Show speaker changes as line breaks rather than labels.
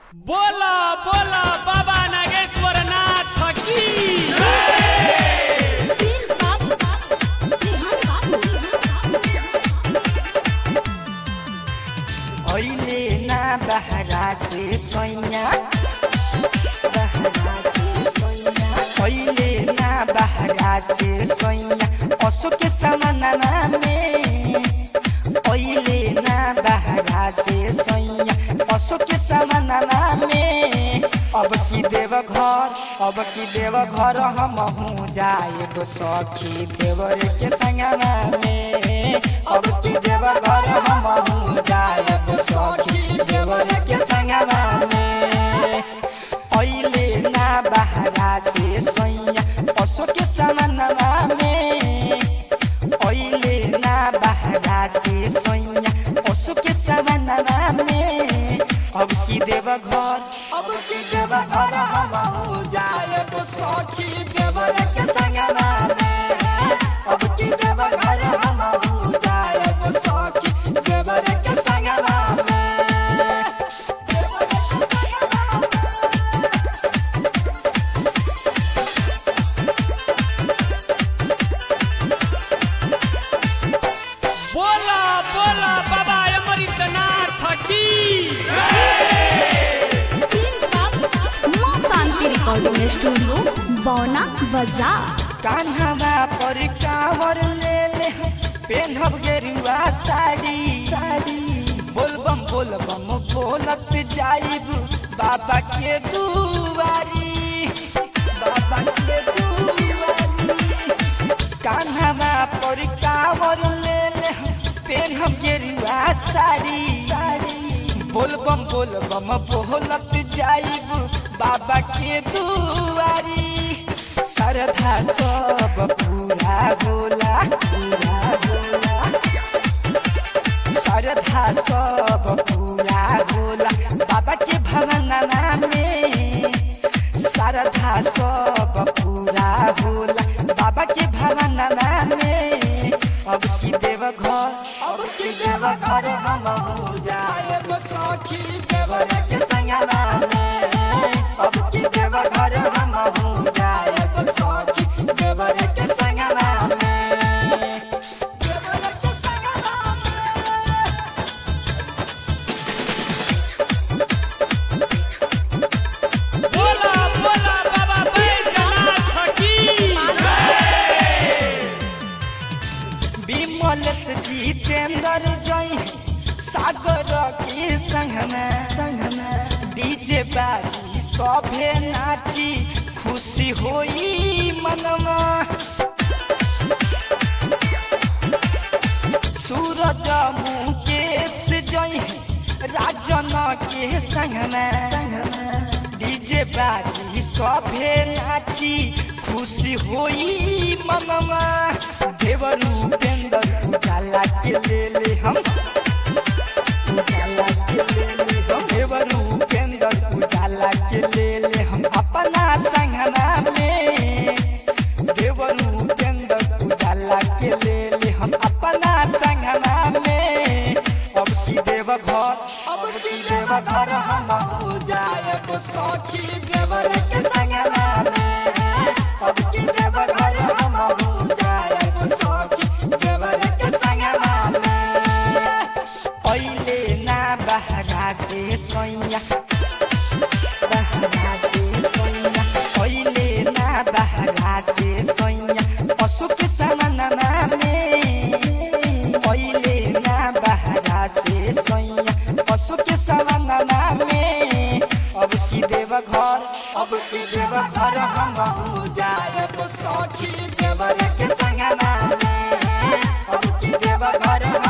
बोला बोला बाबा नागेश्वर नाथ की
Please stop. Rehan Babu.
अहिले ना बहरा से सैया अहिले ना बहरा से सैया पशु के समानमा में अहिले ना बहरा से सैया पशु के समानमा में अब की देव घर अब की देव घर हम हूँ जाए तो सखी देवर के संगमा में अब की देव घर हम हूँ जाए तो सखी देवर के संगमा में अहिले ना बहरा से सैया पशु के समानमा में अहिले ना बहरा से सैया पशु के समानमा में अब की देव घर अब की देव घर हम हो जाए तो सखी देवर के संगमा में अब की देव घर हम हो जाए तो सखी देवर के संगमा में
बोला बोला बाबा अमृतनाथ की
Please stop. माँ शांति रिकॉर्डिंग स्टूडियो बौना बाजार
कान्हावा पर कावर ले ले पेन्हब गेरुआ साड़ी साड़ी बोलबम बोलबम बोलत जाइब बाबा के दुआरी बाबा के दुआरी कान्हावा पर कावर ले ले पेन्हब गेरुआ साड़ी साड़ी बोलबम बोलबम बोलत जाइब बाबा के दुआरी श्रद्धा सब पूरा होला पूरा होला श्रद्धा सब पूरा होला बाबा के भवनमा में श्रद्धा सब पूरा होला बाबा के भवनमा में अब की देव घर अब की देव घर हम हो जाए सखी देवर के संगमा में अब की देव घर हम हो जाए सखी देवर के संगमा में देवर के संगमा में
बोला बोला बाबा बैजनाथ की
विमल से जितेंद्र जय सागर के संगमा संगमा डीजे बाजी सभे नाची खुशी होई मनमा सूरज मुकेश जय राजन के संगमा डीजे बाजी सभे नाची खुशी होई मनमा देवरू पेंदर उजाला के ले ले हम उजाला के ले ले हम देवरू पेंदर उजाला के ले ले हम अपना संगमा में देवरू पेंदर उजाला के ले ले हम अपना संगमा में अब की देव घर अब की देव घर हम हो जाए तो सखी देवर के संगमा में अब की देव घर हम हो जाए तो सखी देवर के संगमा में पहिले ना बहरा से सैया बहरा से सैया पहिले ना बहरा से सैया पशु के समानमा में पहिले ना बहरा से सैया पशु के समानमा में अब की देव घर अब की देव घर हम हो जाए तो सखी देवर के संगमा में अब की देव घर